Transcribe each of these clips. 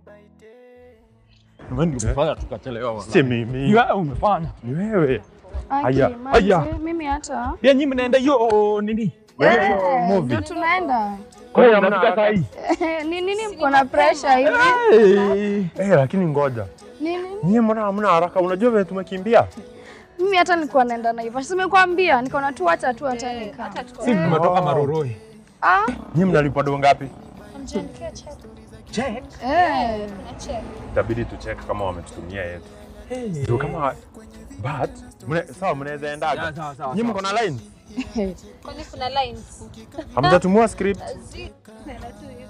Wewe ndio umefanya tukachelewa bwana. Si mimi. Ni wewe umefanya. Ni wewe. Aki, Aya, manze, aya. mimi hata Pia nyinyi mnaenda hiyo nini? Eh, movie. ndio tunaenda Kwa hiyo hamna mnafika saa haraka. hii. ni nini mko na pressure hivi Hey. Eh, lakini ngoja. nini Nyie mbona hamna haraka? Unajua vile tumekimbia? mimi hata nilikuwa naenda Naivasha simekwambia nikaona tu acha tu hata nikaa Si tumetoka Maroroi. ah Nyie mnalipwa do ngapi? Check. eh Itabidi tucheck kama wametutumia yetu. Ndio kama but mne, sawa mnaweza endaga. Sawa, sawa, sawa, Nyie mko na line? Kwani kuna lines? Hamjatumua script? Zi- nenda tu hivyo.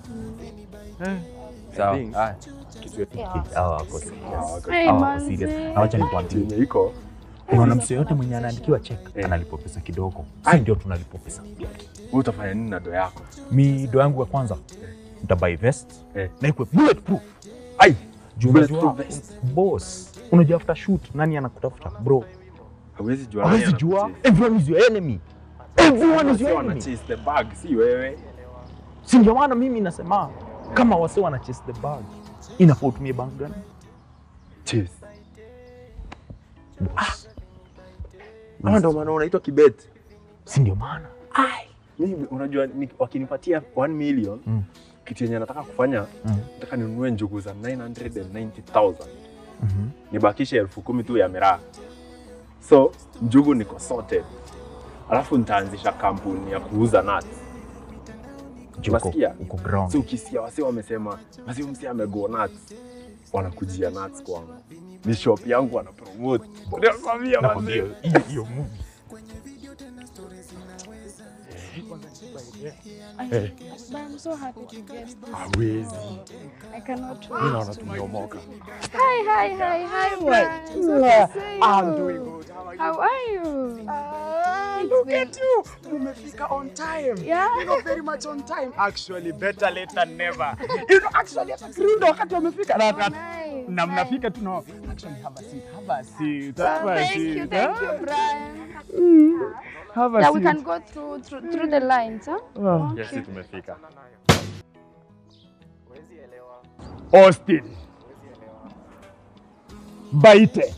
Sawa. think- Haya. Kitu yetu. Hawa wako serious. hey, Hawa wako manze. serious. Na wacha nikwambie. Yenye iko Unaona mtu yoyote mwenye anaandikiwa check Eh. analipwa pesa kidogo. Ai ndio tunalipwa pesa. wewe utafanya nini na do yako? Mi do yangu ya kwanza nitabuy vest Eh. na ikwe bulletproof. Ai, juu Bulletproof unajua vest. boss, unajua after shoot nani anakutafuta bro? Hawezi jua. nani Hawezi jua. anakuchase. Everyone is your enemy. Everyone is Wase your wana enemy. chase the bag, si wewe. Si ndio maana mimi nasema kama wase wana chase the bag inafaa utumie bank gani? Chase. Boss. Ama ndio maana unaitwa kibet. Si ndio maana? Mimi unajua ni, wakinipatia 1 million Mm. kitu yenye nataka kufanya Mm. nataka ninunue njugu za 990,000 Mhm. nibakishe elfu kumi tu ya miraa. So njugu niko sorted, alafu nitaanzisha kampuni ya kuuza nuts. Juu uko- Unasikia? uko ground. So ukisikia wasi wamesema basi huyu msi amego nuts, wanakujia nuts kwangu, ni shop yangu wana promote. Nakwambia Nakwambia manze. hiyo hiyo movie. Eh, But I'm so happy to guest this. hawezi. I cannot Mimi wait. naona tumeomoka. Hi, hi, hi, hi, Brian. So to see I'm you. doing good. How are you? How are you? Ah, It's look been- at you. Umefika on time. Yeah. You know, very much on time. Actually, better late than never. You know, actually, hata Krindo wakati wamefika. Na, na, Nice, na nice. mnafika tu no. Actually, have a seat. Have a seat. Oh, Have a thank seat. you, thank you, Brian. Have a Yeah, we seat. can go through through, through the lines, huh? Okay. Yes, tumefika. Austin. Baite.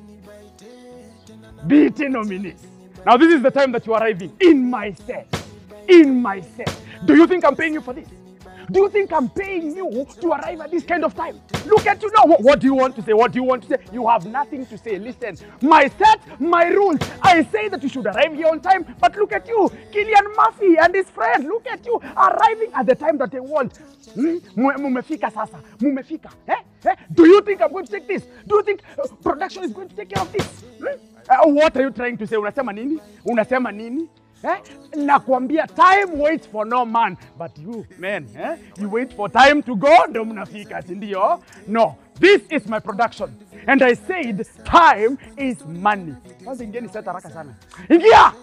BT nominees. Now this is the time that you are arriving in my set. In my set. Do you think I'm paying you for this? Do you think I'm paying you to arrive at this kind of time? Look at you now. What, what do you want to say? What do you want to say? You have nothing to say. Listen, my set, my rules. I say that you should arrive here on time, but look at you, Killian Murphy and his friend. Look at you arriving at the time that they want. Hmm? Mu- Mumefika sasa. Mumefika. Eh? Eh? Do you think I'm going to take this? Do you think uh, production is going to take care of this? Hmm? Uh, what are you trying to say? Unasema nini? Unasema nini? Eh? Nakwambia time waits for no man but you man eh? you wait for time to go ndo mnafika si ndio? No, this is my production and I said time is money. Kwanza ingieni set haraka sana. Ingia!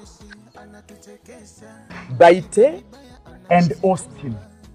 Baite and Austin.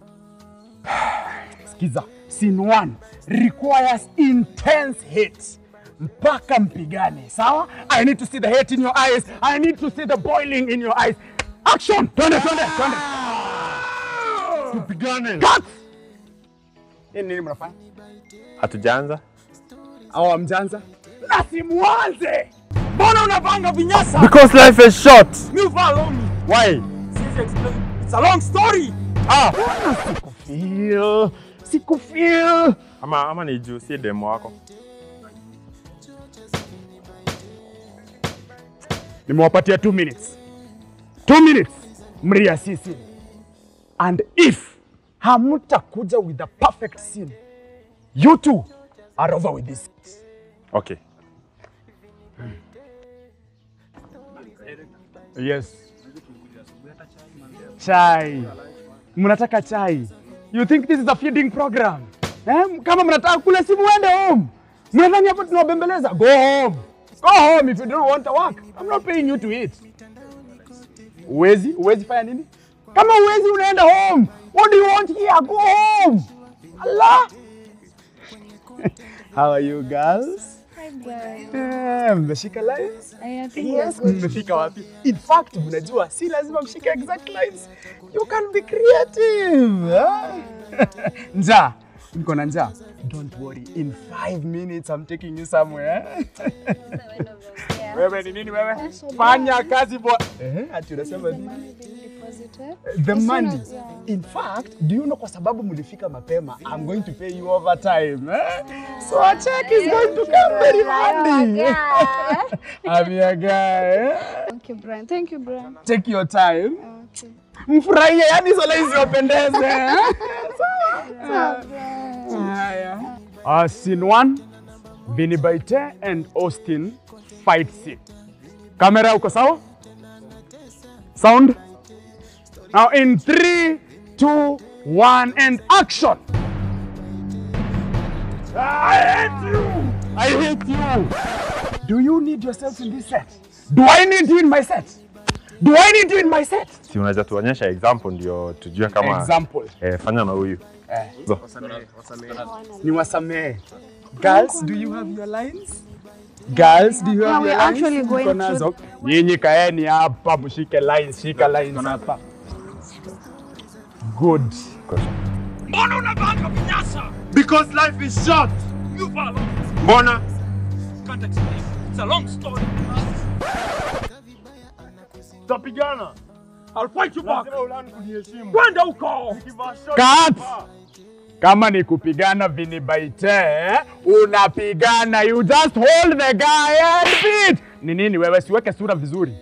Skiza, scene one requires intense hate mpaka mpigane sawa i need to see the hate in your eyes i need to see the boiling in your eyes action twende twende twende Tupigane. cut Hii nini mnafanya Hatujaanza? au amjanza na simuanze mbona unapanga vinyasa Because life is short. mi follow me Why? Siwezi explain. It's a long story ah sikufeel sikufeel Ama ama ni juu si demo wako. nimewapatia 2 minutes 2 minutes mria sisi and if hamtakuja with the perfect scene you two are over with this Okay. yes chai mnataka chai you think this is a feeding program eh? kama mnataka kula si muende home mnadhani hapo tunawabembeleza go home go home if you don't want to work i'm not paying you to eat uwezi uwezi fanya nini kama uwezi unaenda home what do you want here go home allah how are you girls Hi, Brian. Eh, mmeshika lines I think we're Yes, good. mmefika wapi? In fact, mnajua si lazima mshike exact lines. You can be creative. huh? Nja, niko na njaa. Don't worry, in five minutes I'm taking you somewhere. wewe ni nini wewe? Fanya kazi bwa. Eh, ati unasema nini? The money. In fact, do you know kwa sababu mlifika mapema, I'm going to pay you overtime. Eh? So a check is going to come very handy. I'm your guy. Eh? Okay, Brian. Thank you, Brian. Take your time. Okay. Mfurahie, yani swala isiopendeze. eh? Sawa, Brian. Haya. Uh, scene one, Vinny Baite and Austin fight scene. Camera uko sawa? Sound? Now in three, two, one, and action! I hate you! I hate you! Do you need yourself in this set? Do I need you in my set? Do I need you in my set? Si unaweza tuonyesha example ndio tujue kama Example. eh, fanya na huyu. Zo. ni wasamehe. Girls, do you have your lines? Girls, do you Yeah, have we're your lines? actually going Mko nazo? Nyinyi kaeni hapa mshike lines, shika lines hapa. Good. Because life is short. You follow. Mbona? Can't explain. It's a long story. Tutapigana. I'll fight you back. Kwenda huko. Cut. Kama ni kupigana vinibaite, unapigana. You just hold the guy and beat. Ni nini wewe, siweke sura vizuri.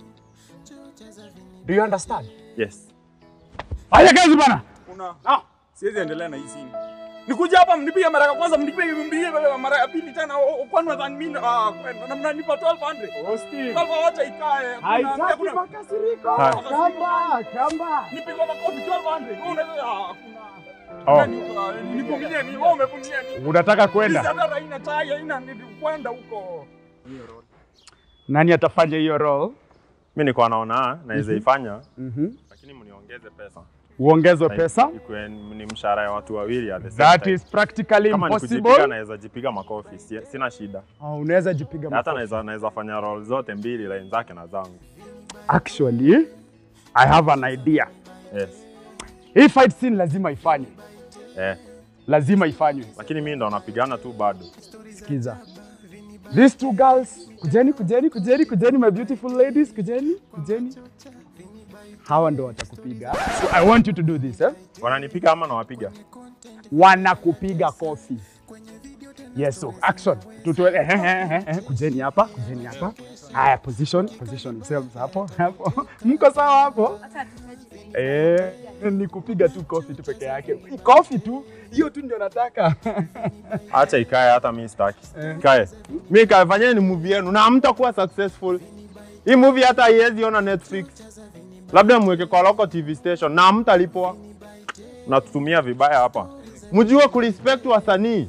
Do you understand? Yes. Fanya kazi bana. Una. Ah, siwezi endelea na hii scene. Nikuja hapa mnipige mara ya kwanza mnipige mnipige mara ya pili tena o- o- kwani nadhani mimi ah kwenda na mnanipa 1200. Austin. Kama wacha ikae. Kuna- Haitaki kuna- makasiriko. Hai. Kamba, kamba. Nipigwa makofi 1200. Wewe unaweza ah kuna Oh. Nani, ah, nivumilie ni wewe umevumilia ni. Unataka Sisi kwenda? hata haina tai haina ni kwenda huko. Nani atafanya hiyo role? Mimi niko naona naweza ifanya Mhm. lakini mniongeze pesa. Uongezwe pesa? Ikuwe ni mshahara ya watu wawili at the same That time. is practically Kama ni kujipiga impossible. naweza jipiga makofi, si- sina shida. Oh, unaweza jipiga Na Hata makofi. naweza naweza fanya role zote mbili line zake na zangu. Actually, I have an idea. Yes. Hii fight scene lazima ifanywe. Eh. Lazima ifanywe. Lakini mimi ndo napigana tu bado. Sikiza. These two girls, kujeni, kujeni, kujeni, kujeni my beautiful ladies, kujeni, kujeni. Hawa ndo watakupiga. So I want you to do this, eh? Wananipiga ama nawapiga? wanakupiga kofi. Yes, so action. Tutoe eh, eh, eh, eh, kujeni hapa, kujeni hapa. Haya, position, position yourselves hapo, hapo. Mko sawa hapo? Eh, ni kupiga tu kofi tu peke yake. Kofi tu, hiyo tu ndio nataka. Acha ikae, hata mimi sitaki. Ikae. Mimi kae, fanyeni movie yenu na hamtakuwa successful. Hii movie hata haiwezi ona Netflix. Labda mweke kwa local TV station na hamtalipwa. Natutumia vibaya hapa. Mjue kurespect wasanii.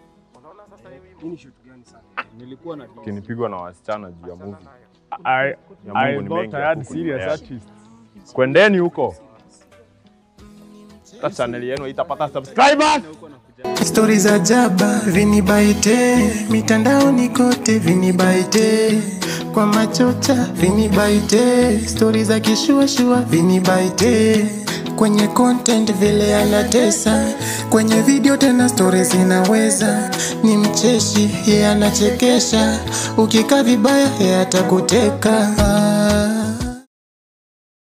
Kinipigwa na wasichana juu ya movie. I, Ya I Mungu ni thought mengi I ya had kuku serious duniani. artists. Kwendeni huko. Hata channel yenu itapata subscribers. Stori za jaba vinibaite mitandaoni kote vinibaite kwa machocha vinibaite stori za kishuashua vinibaite kwenye content vile anatesa kwenye video tena stori zinaweza ni mcheshi ye anachekesha ukikaa vibaya ye atakuteka ah.